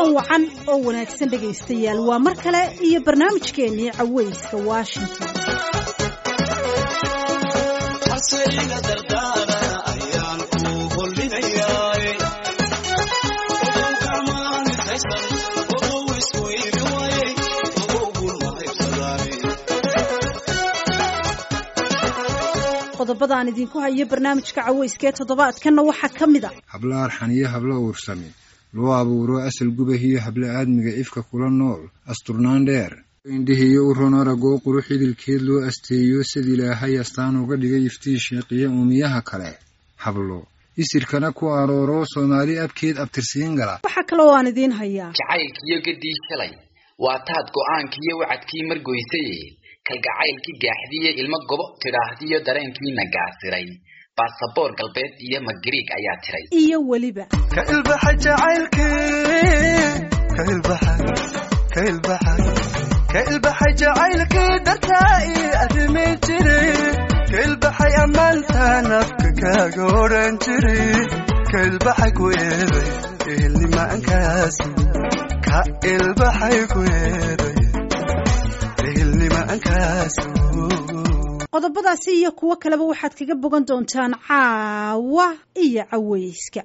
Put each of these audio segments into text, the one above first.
wacan oo wanaagsan dhegaystayaal waa mar kale iyo barnaamijkeennii caweyska washington qodobada aan idinku hayo barnaamijka caweyska ee toddobaadkanna waxaa ka mid a hablo arxan iyo hablo uursami loo abuuro asal gubah iyo hablo aadmiga ifka kula nool asturnaan dheer indhihiiyo u ron aragoo qurux idilkeed loo asteeyo sid ilaahay astaan uga dhigay iftiin sheeqiya uumiyaha kale hablo isirkana ku arooro soomaali abkeed abtirsiin gala waxaa kaloo aan idiin hayaa jacaylkiyo gadii shalay waa taad go'aankiiyo wacadkii margoysaye kalgacaylkii gaaxdiiyo ilmo gobo tidhaahdiyo dareenkiina gaasiray baasaboor galbeed iyo magariig ayaa tiray iyo weliba ka ilbaxa jacaylkii dartaa ii arrimi jiri ka ilbaxay ammaantaan afka kaaga odhan jiri ka ilbaxay ku eeday ehelnimaankaas ka ilbaxay ku eeday ehelnimaankaas qodobadaasi iyo kuwo kaleba waxaad kaga bogan doontaan caawa iyo caweyska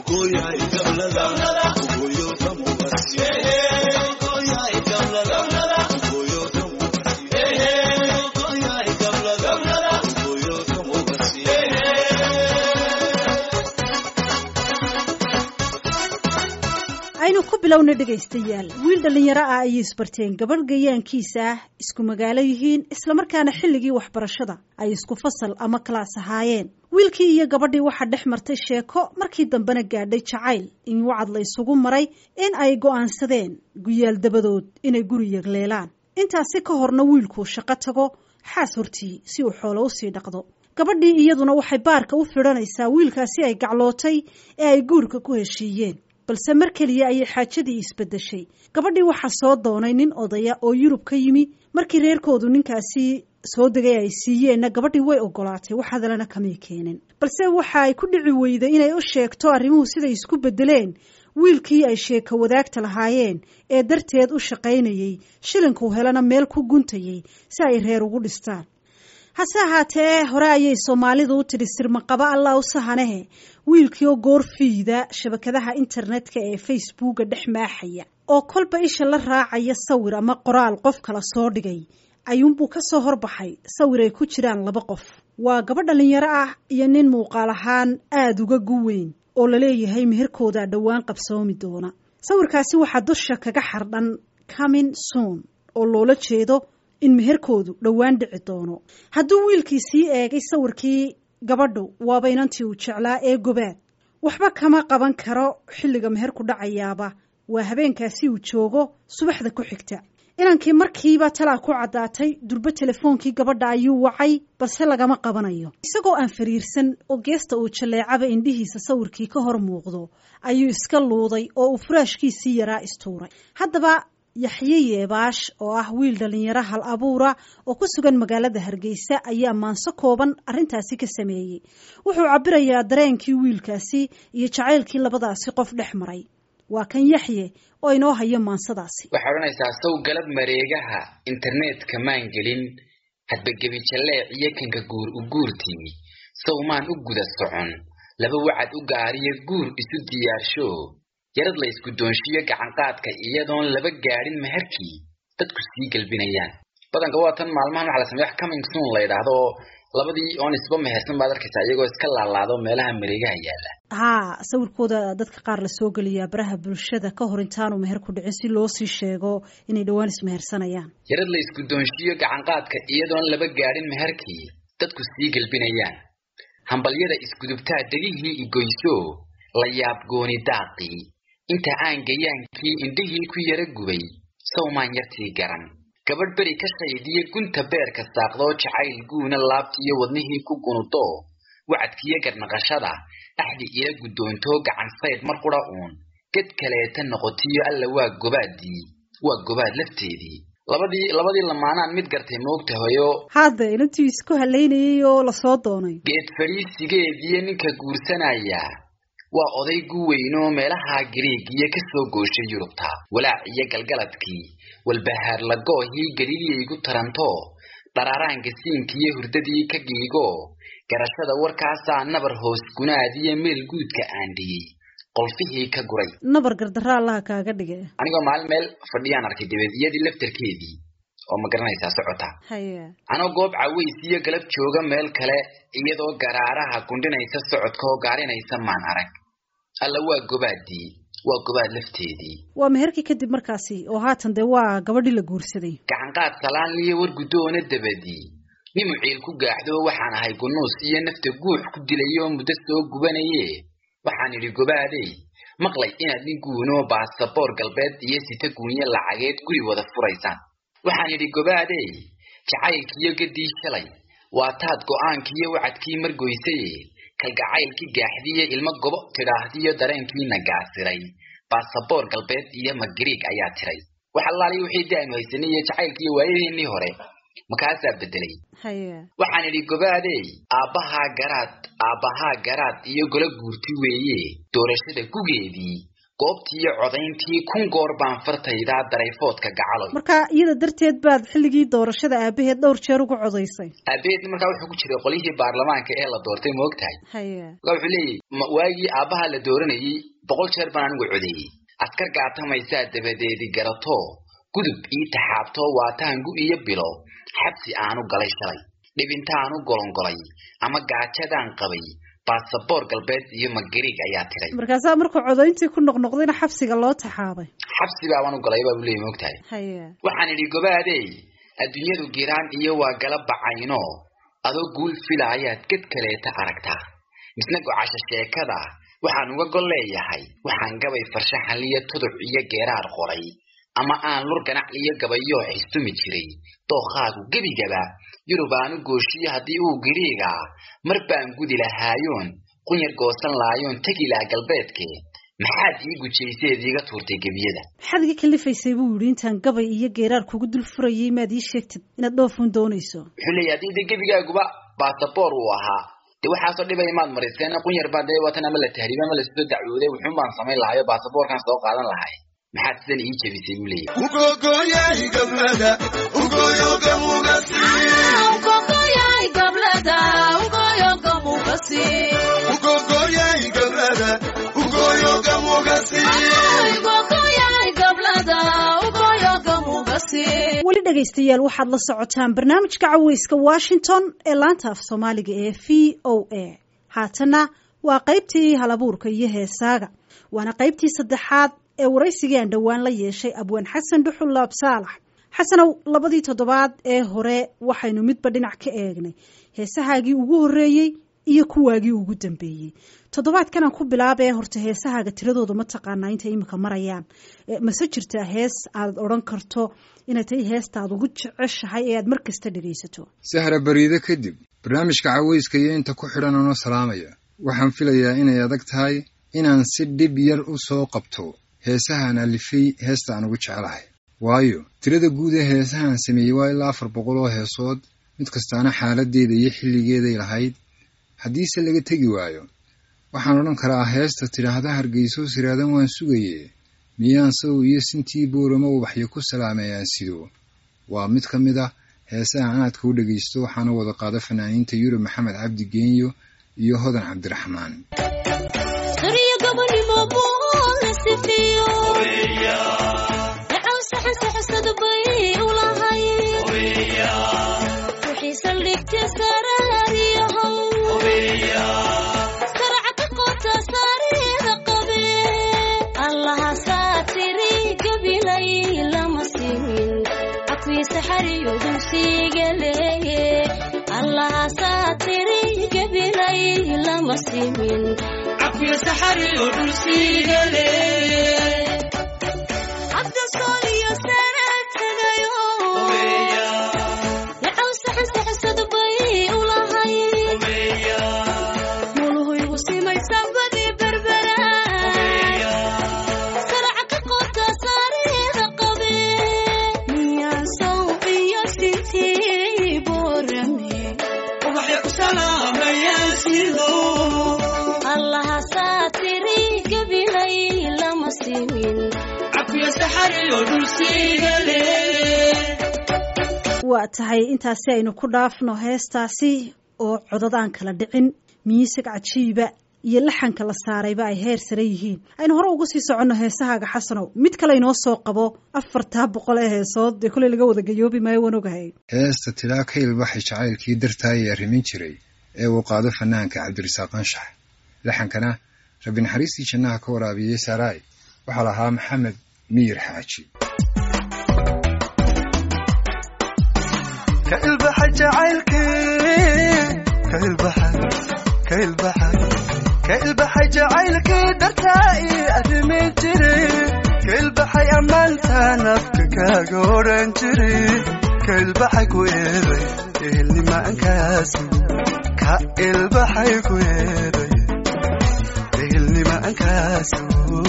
aynu ku bilowna dhegaystayaal wiil dhallinyaro ah ayay isbarteen gabadh gayaankiisa ah isku magaalo yihiin islamarkaana xilligii waxbarashada ay isku fasal ama kalaas ahaayeen wiilkii iyo gabadhii waxaa dhex martay sheeko markii dambena gaadhay jacayl in wacad la isugu maray in ay go'aansadeen guyaal dabadood inay guri yagleelaan intaasi ka horna wiilkuu shaqo tago xaas hortii si uu xoolo usii dhaqdo gabadhii iyaduna waxay baarka u fidhanaysaa wiilkaasi ay gaclootay ee ay guurka ku heshiiyeen balse mar keliya ayay xaajadii isbedeshay gabadhii waxaa soo doonay nin odaya oo yurub ka yimi markii reerkoodu ninkaasi soo degay ay siiyeenna gabadhii way ogolaatay wax hadalena kamay keenin balse waxa ay ku dhici weyday inay u sheegto arrimuhu siday isku bedeleen wiilkii ay sheeko wadaagta lahaayeen ee darteed u shaqaynayey shilinkuu helana meel ku guntayey si ay reer ugu dhistaan hase ahaatee hore ayay soomaalidu u tidhi sirmaqaba allah u sahanehe wiilkii oo goorfiida shabakadaha internetka ee facebooka dhex maaxaya oo kolba isha la raacaya sawir ama qoraal qof kala soo dhigay ayuunbuu ka soo horbaxay sawir ay ku jiraan laba qof waa gabadh dhallinyaro ah iyo nin muuqaal ahaan aada uga guweyn oo laleeyahay meherkoodaa dhowaan qabsoomi doona sawirkaasi waxaa dusha kaga xardhan comin soon oo loola jeedo in meherkoodu dhowaan dhici doono hadduu wiilkii sii eegay sawirkii gabadhu waaba inantii uu jeclaa ee gobaad waxba kama qaban karo xilliga meherku dhacayaaba waa habeenkaasi uu joogo subaxda ku xigta inankii markiiba talaa ku caddaatay durbo telefoonkii gabadha ayuu wacay balse lagama qabanayo isagoo aan fariirsan oo geesta uu jalleecaba indhihiisa sawirkii ka hor muuqdo ayuu iska luuday oo uu furaashkiisii yaraa istuuray haddaba yaxye yeebaash oo ah wiil dhallinyaro hal abuura oo ku sugan magaalada hargeysa ayaa maanso kooban arrintaasi ka sameeyey wuxuu cabirayaa dareenkii wiilkaasi iyo jacaylkii labadaasi qof dhex maray waa kan yaxye oo inoo hayo maansadaasi waxay odhanaysaa sow galab mareegaha internetka maan gelin hadba gebi jalleec iyo kanka guur u guurtii sow maan u guda socon laba wacad u gaariyo guur isu diyaarsho yarad la isku doonshiyo gacanqaadka iyadoon laba gaadhin meherkii dadku sii gelbinayaan badanka waa tan maalmahan waxa la sameeya wax coming soon la yidhaahdo oo labadii oon isba mehersan baad arkaysaa iyagoo iska laalaado meelaha mareegaha yaalla haa sawirkooda dadka qaar la soo geliyaa baraha bulshada ka hor intaanu meher ku dhicin si loo sii sheego inay dhowaan ismehersanayaan yarad la isku doonshiyo gacanqaadka iyadoon laba gaadhin meherkii dadku sii gelbinayaan hambalyada isgudubtaa degihii igoyso la yaab gooni daaqii inta aan gayaankii indhihii ku yara gubay sawmaan yartii garan gabadh beri ka shaydiyo gunta beerka saaqdoo jacayl guuna laabtiiyo wadnihii ku gunudo wacadkiyo garnaqashada axdi ila guddoontoo gacan sayd mar qura uun ged kaleeta noqotiyo alla waa gobaadii waa gobaad lafteedii labadii labadii lamaanaan mid gartay moogtahayo hadda inantii isku halaynayay oo lasoo doonay geed fadhiisigeediyo ninka guursanaya waa oday gu weynoo meelaha gariigiyo ka soo gooshay yurubta walaac iyo galgaladkii walbahaar lagoohii galiiliyaygu taranto dharaaraanka siinkiiyo hurdadii ka giigo garashada warkaasaa nabar hoos gunaadiyo meel guudka aandhiyey qolfihii ka guray nabar gardarra allaha kaaga dhige anigoo maalin meel fadhiyaan arkay dabeediyadii laftarkeedii oo ma garanaysaa socota haya anoo goob caways iyo galab jooga meel kale iyadoo garaaraha gundhinaysa socodka oo gaarinaysa maan arag alla waa gobaadii waa gobaad lafteedii waa meherkii kadib markaasi oo haatan dee waa gabadhii la guursaday gacanqaad salaanliyo war guddoona dabadii nimu ciil ku gaaxdo waxaan ahay gunuus iyo nafta guux ku dilayoo muddo soo gubanaye waxaan idhi gobaadey maqlay inaad nin guunoo baasaboor galbeed iyo sita guunyo lacageed guri wada furaysaan waxaan idhi gobaadey jacaylkiiyo gaddii shalay waa taad go'aankiiyo wacadkii margoysaye kalgacaylkii gaaxdiiyo ilmo gobo tidhaahdiyo dareenkiina gaasiray baasaboor galbeed iyo magariig ayaa tiray wax allaaliyo wixii dee aynu haysanay iyo jacaylkiiyo waayadeennii hore makaasaa bedelay haya waxaan idhi gobaadey aabbahaa garaad aabbahaa garaad iyo golo guurti weeye doorashada gugeedii goobtiiyo codayntii kun goor baan fartaydaa darayfoodka gacaloy marka iyada darteed baad xilligii doorashada aabaheed dhowr jeer uga codaysay aabaheedna markaa wuxuu ku jiray qolyihii baarlamaanka ee la doortay ma og tahay haya markaa wuxuu leeyahy ma- waagii aabbaha la dooranayey boqol jeer baan anigu codeeyey askar gaatamaysaa dabadeedi garato gudub ii taxaabto waataangu iyo bilo xabsi aanu galay shalay dhibintaanu golongolay ama gaajadaan qabay baasaboor galbeed iyo magariig ayaa tiray markaasaa markuu codayntii ku noqnoqdayna xabsiga loo taxaabay xabsi baabaan u galay baa buu leeyahy ma og tahay haya waxaan idhi gobaadey adduunyadu giraan iyo waa gala bacayno adoo guul filaayaad ged kaleeta aragtaa misna gocasho sheekada waxaan uga gol leeyahay waxaan gabay farshaxanliyo tuduc iyo geeraar qoray ama aan lur ganac iyo gabayoo xistumi jiray dookhaagu gebigaba yurubaanu gooshiyo haddii uu giriigaa mar baan gudi lahaayoon qunyar goosan laayoon tegi laha galbeedke maxaad ii gujayseed iiga tuurtay gebiyada maxaad iga kalifaysay buu yidhi intaan gabay iyo geeraar kugu dul furayay maad ii sheegtid inaad dhoofuun doonayso wuxuu leeyahy haddii de gebigaaguba baasaboor uu ahaa de waxaasoo dhibay maad mariseen qunyar baa dee watan ama la tahriiba ama lasoo dacwooday wuxuun baan samayn lahayo baasaboorkan soo qaadan lahay maxaad sidan ii jebisay buu leeyahy ugogoyay gablada ugoyoga mugasi ugogoyay gablada ugoyoga mugasi weli dhegaystayaal waxaad la socotaan barnaamijka caweyska washington ee laanta af soomaaliga ee v o a haatana waa qaybtii halabuurka iyo heesaaga waana qaybtii saddexaad ee waraysigii aan dhowaan la yeeshay abwaan xasan dhuxul laab saalax xasanow labadii toddobaad ee hore waxaynu midba dhinac ka eegnay heesahaagii ugu horreeyey iyo kuwaagii ugu dambeeyey toddobaadkan aan ku bilaabee horta heesahaaga tiradooda ma taqaanaa intay imika marayaan Eh, mase jirtaa hees aad odhan karto inay tahay heestaad ugu jeceshahay ee aad mar kasta dhegaysato sahra bariide kadib barnaamijka caweyska iyo inta ku xidhan anoo salaamaya waxaan filayaa inay adag tahay inaan si dhib yar u soo qabto heesahaan alifay heesta aan ugu jeclahay waayo tirada guud ee heesahaan sameeyey waa ilaa afar boqol oo heesood mid kastaana xaaladeeda iyo xilligeeday lahayd haddiise laga tegi waayo waxaan odhan karaa heesta tidhaahda hargeyso siraadan waan sugaye miyaan saw iyo sintii boorama ubaxyo ku salaameeyaan sido waa mid ka mid ah heesaha anaadka u dhegaysto waxaana wada qaada fanaaniinta yurub maxamed cabdi geenyo iyo hodan cabdiraxmaan ubaxya ku salaamayaan sido allaha saatiri waa tahay intaasi aynu ku dhaafno heestaasi oo codod aan kala dhicin miisig cajiiba iyo laxanka la saarayba ay heer sare yihiin aynu hore uga sii soconno heesahaaga xasanow mid kale inoo soo qabo afartaa boqol ee heesood dee koley laga wada gayoobi maayo waan ogahay heesta tilaa ka ilbaxay jacaylkii dartaayee arrimin jiray ee uu qaado fanaanka cabdirasaaq anshax laxankana rabbi naxariistii jannaha ka waraabiyey saaraay waxaa lahaa maxamed miyir xaaji ka ilbaxay jacaylkii ka ilbaxay ka ilbaxay ka ilbaxay jacaylkii dartaa ii arrimi jiray ka ilbaxay ammaantaan afka kaaga odhan jiray ka ilbaxay ku eeday ehelnimaankaasi ka ilbaxay ku eeday ehelnimaankaasi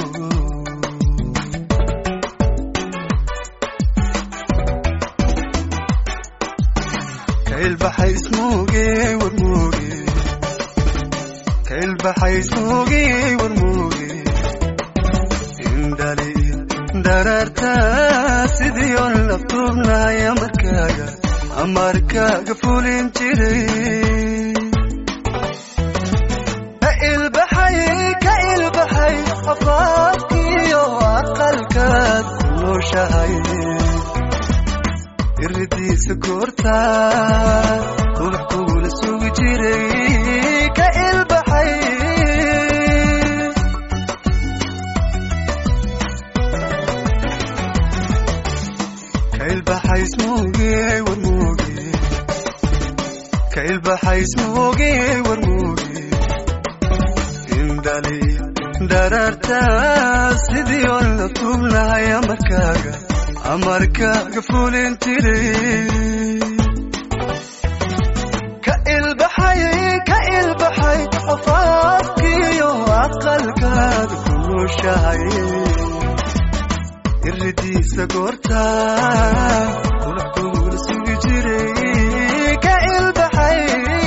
ka ilbaxay ismuuge warmuuge ka ilbaxay ismuuge warmuuge indhali dararta sidii on la tuubnaya markaaga amarkaaga fulin jiray ka ilbaxay ka ilbaxay afaafkiyo aqalkaad ku nooshahay iridiisa goorta ubax kugula sugi jiray ka ilbaxay ka ilbaxay ismuuge warmuuge ka ilbaxay ismuuge warmuuge indhali dararta sidii on la tuubnahaya markaaga amarkaaga fulin jiray ka ilbaxay ka ilbaxay afaafkiyo aqalkaada ku nooshahay iridiisa goorta ubax kugula sugi jiray ka ilbaxay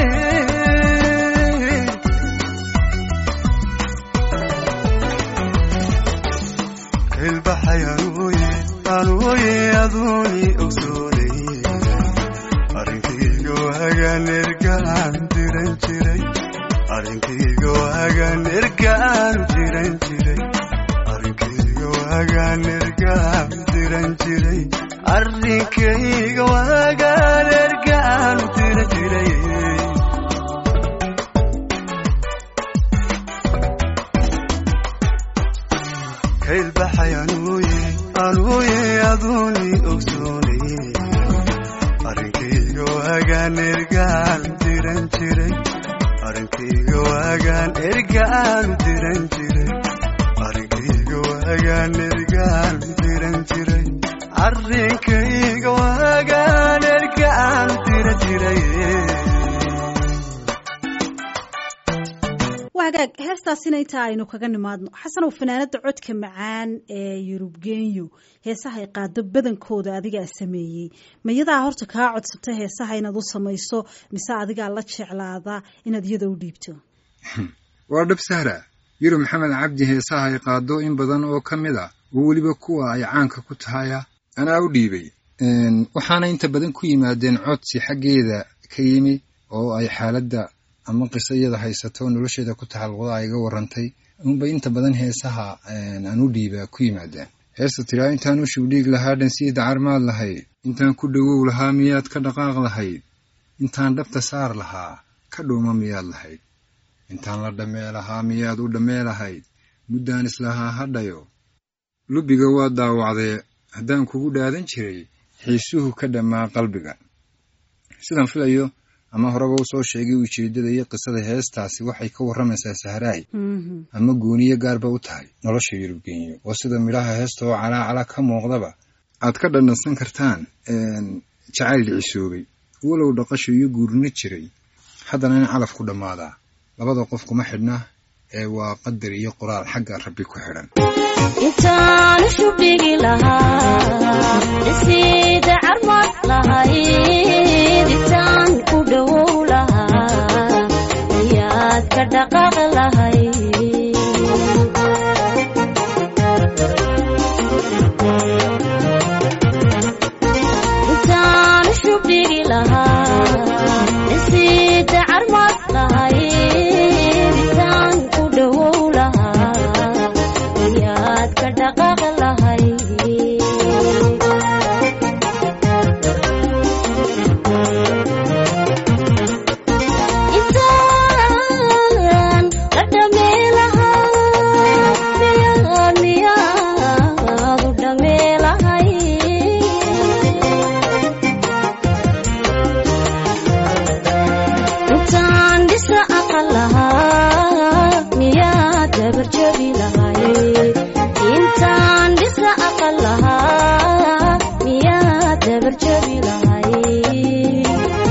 ka ilbaxay anuuye anuuye aduuni ogsoonay arrinkayga waagaan ergaan diran jiray arrinkayga waagaan ergaan diran jiray arrinkayga waagaan ergaan diran jiray arrinkayga waagaan ergaan diran jiray ka ilbaxay anuuye anuuye aduuni ogsoonay arrinkayga waagaan ergaan diran jiray arrinkayga waagaan ergaan diran jiray arrinkayga waagaan ergaan diran jiray arrinkayga waagaan ergaan diran jiray wagaag heestaasina intaa aynu kaga nimaadno xasanow fanaanada codka macaan ee yurub genyo heesaha ay qaado badankooda adigaa sameeyey mayadaa horta kaa codsata heesaha inaad u samayso mise adigaa la jeclaada inaad iyada u dhiibto waa dhab sahra yurub maxamed cabdi heesaha ay qaado in badan oo ka mid a oo weliba kuwa ay caanka ku tahaya anaa u dhiibay waxaana inta badan ku yimaadeen codsi xaggeeda ka yimi oo ay xaaladda ama qiso iyada haysato nolosheeda ku taxalluqda ay iga warantay unbay inta badan heesaha aan u dhiiba ku yimaadeen heesta tiraa intaan u shugdhiig lahaa dhansiida carmaad lahayd intaan ku dhowow lahaa miyaad ka dhaqaaq lahayd intaan dhabta saar lahaa ka dhuuma miyaad lahayd intaan la dhammee lahaa miyaad u dhammee lahayd muddaan islahaa hadhayo lubiga waa daawacdee haddaan kugu dhaadan jiray xiisuhu ka dhammaa qalbiga sidaan filayo ama horeba u soo sheegay ujeeddada iyo qisada heestaasi waxay ka warramaysaa sahraay ama gooniyo gaarba u tahay nolosha yurubgenyo oo sida midhaha heesta oo calaacala ka muuqdaba aad ka dhandhansan kartaan jacayl dhicisoobay walow dhaqasho iyo guurino jiray haddana in calaf ku dhammaadaa labada qof kuma xidhna ee waa qadar iyo qoraal xagga rabbi ku xidhan intaan shubdhigi lahaa dhisiida carmad lahayd intaan ku dhowow lahaa ayaad ka dhaqaaq lahayd dabarjabi lahayd intaan dhisa aqal lahaa miyaa dabarjabi lahayd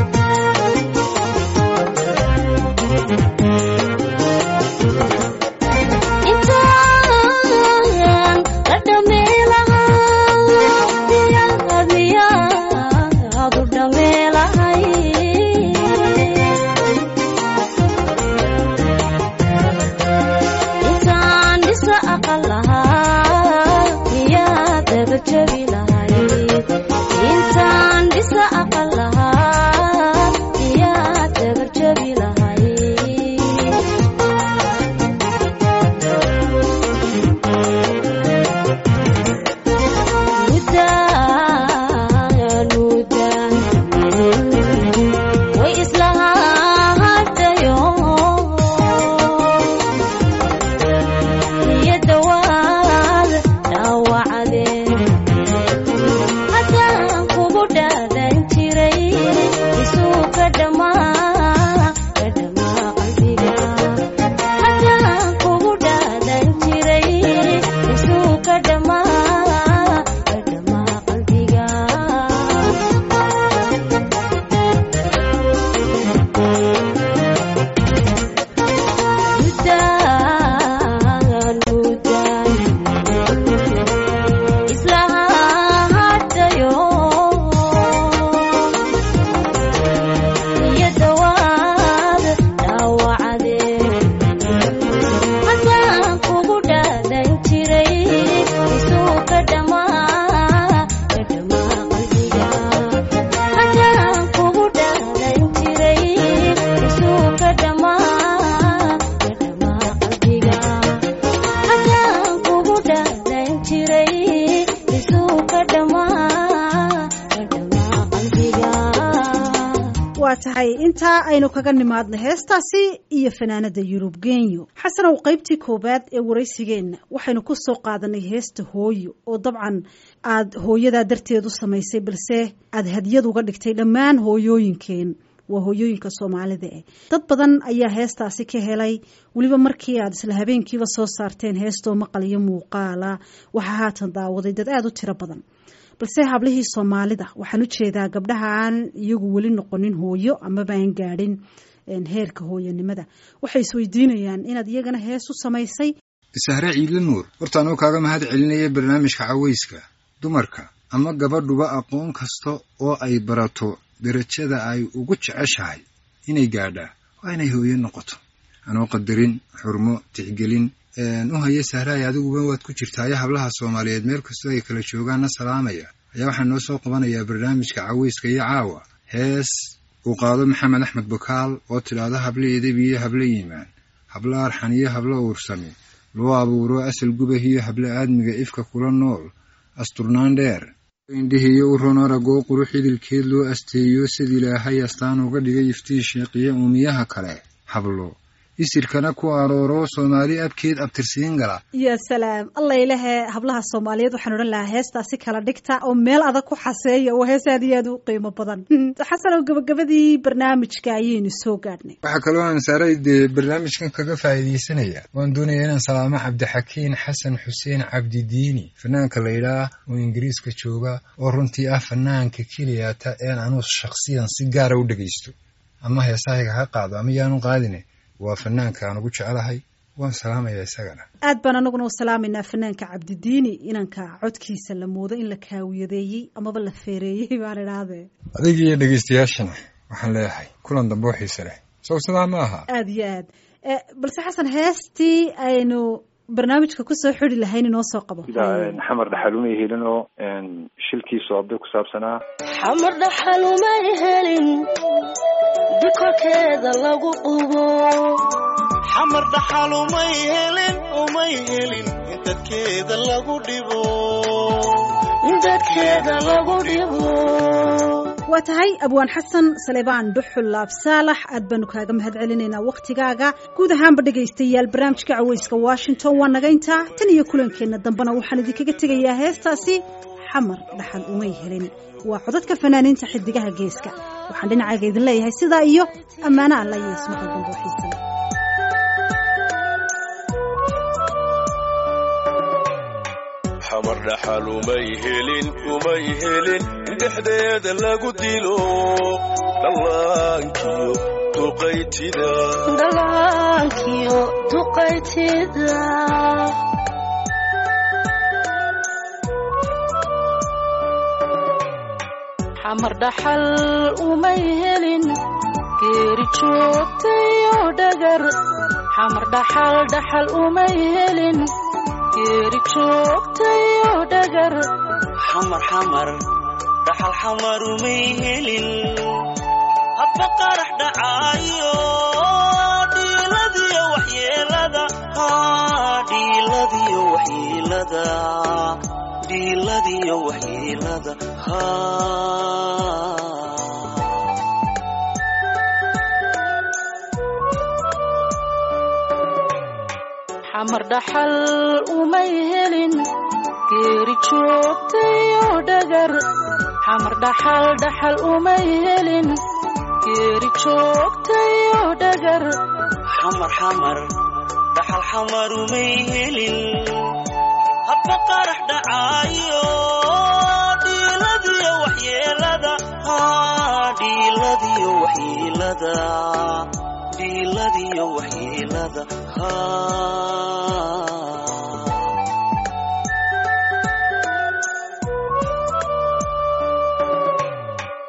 intaan la dhameelahaa miyaad miyaad u dhameelahay intaan dhisa aqal lahaa miyaad dabarjabi lahayd intaan dhisa aqal lahaa miyaad dabarjabi lahayd mudaan mudaan way islahaatayo niyadda waad dhaawacdeen haddaan kugu dhaadan jiray isuu ka dhammaa ka dhammaa qalbiga haddaan kugu dhaadan jiray isuu ka dhammaa ka dhammaa qalbiga mudaan mudaan islahaatayo niyadda waad dhaawacdeen haddaan kugu dhaadan jiray isuu ka dhammaa ka dhammaa qalbiga haddaan kugu dhaadan jiray isuu ka dhammaa ka dhammaa qalbiga haddaan kugu dhaadan jiray isuu ka dhammaa ka dhammaa qalbiga waa tahay intaa aynu kaga nimaadno heestaasi iyo fanaanada yurub genyo xasanow qaybtii koowaad ee waraysigeenna waxaynu ku soo qaadanay heesta hooyo oo dabcan aad hooyadaa darteed u samaysay balse aad hadyad uga dhigtay dhammaan hooyooyinkeen waa hooyooyinka soomaalida eh dad badan ayaa heestaasi ka helay weliba markii aad isla habeenkiiba soo saarteen heestoo maqal iyo muuqaala waxaa haatan daawaday dad aada u tiro badan balse hablihii soomaalida waxaan u jeedaa gabdhaha aan iyagu weli noqonin hooyo amaba aan gaadhin een, heerka hooyanimada waxay isweydiinayaan inaad iyagana hees u samaysay sahre ciidle nuur horta anuu kaaga mahad celinaya barnaamijka cawayska dumarka ama gabadhuba aqoon kasta oo ay barato darajada ay ugu jeceshahay inay gaadhaa waa inay hooyo noqoto anoo qadarin xurmo tixgelin u haya sahraay adiguba waad ku jirtaayo hablaha soomaaliyeed meel kastoo ay kala joogaanna salaamaya ayaa waxaa noo soo qabanayaa barnaamijka cawayska iyo caawa hees uu qaado maxamed axmed bakaal oo tidhaahdo hable edeb iyo hable yimaan hablo arxan iyo hablo uursami loo abuuro asal gubah iyo hable aadmiga ifka kula nool asturnaan dheer indhihiyo u ron aragoo qurux idilkeed loo asteeyo sid ilaahay astaan uga dhigay iftiin sheeqiya uumiyaha kale hablo isirkana ku arooro soomaali abkeed abtirsiin gala ya salaam alla ilahe hablaha soomaaliyeed waxaan odhan lahaa heestaasi kala dhigta oo meel adag ku xaseeya oo hees aad iyo aad u qiimo badan xasanow gabagabadii barnaamijka ayaynu soo gaadhnay waxaa kaloo aan saaray dee barnaamijkan kaga faa'iidaysanaya waan doonaya inaan salaamo cabdixakiin xasan xuseen cabdidiini fanaanka la yidhaah oo ingiriiska jooga oo runtii ah fanaanka keliyata een anuu shakhsiyan si gaara u dhegaysto ama heesahayga ha qaado ama yaanu qaadine waa fanaanka aan ugu jecelahay waan salaamayaa isagana aad baan anaguna u salaamaynaa fanaanka cabdidiini inanka codkiisa la moodo in la kaawiyadeeyey amaba la feereeyey baan idhaahdee adiga iyo dhegaystayaashana waxaan leeyahay kulan dambe oo xiise leh sow sidaa ma aha aada iyo aad Eh, balse xasan heestii aynu barnaamijka kusoo xidi lahayn inoo soo qabo sida xamar dhaxalumay helin oo shilkiisu abday ku saabsanaa xamar dhaxalumay helin dikorkeeda lagu qubo xamar dhaxal umay helin umay helin in dadkeeda lagu dhibo in dadkeeda lagu dhibo waa tahay abwaan xasan salebaan dhuxul laab saalax aad baanu kaaga mahad celinaynaa wakhtigaaga guud ahaanba dhegaystayaal barnaamijka caweyska washington waa naga intaa tan iyo kulankeenna dambena waxaan idinkaga tegayaa heestaasi xamar dhaxal umay helin waa codadka fanaaniinta xidigaha geeska waxaan dhinacayga idin leeyahay sidaa iyo ammaano alla iyo ismaqal dambe oo xiisan xamar dhaxal umay helin umay helin in dhexdeeda lagu dilo dhallaankiyo duqaytida dhallaankiyo duqaytida xamar dhaxal umay helin geeri joogtayo dhagar xamar dhaxal dhaxal umay helin geeri joogtayo dhagar xamar xamar dhaxal xamar umay helin hadba qarax dhacaayo dhiiladiyo waxyeelada haa dhiiladiyo waxyeelada dhiiladiyo waxyeelada haa xamar dhaxal umay helin geeri joogtayo dhagar xamar dhaxal dhaxal umay helin geeri joogtayo dhagar xamar xamar dhaxal xamar umay helin hadba qarax dhacaayo dhiiladiyo waxyeelada haa dhiiladiyo waxyeelada dhiiladiyo waxyeelada haa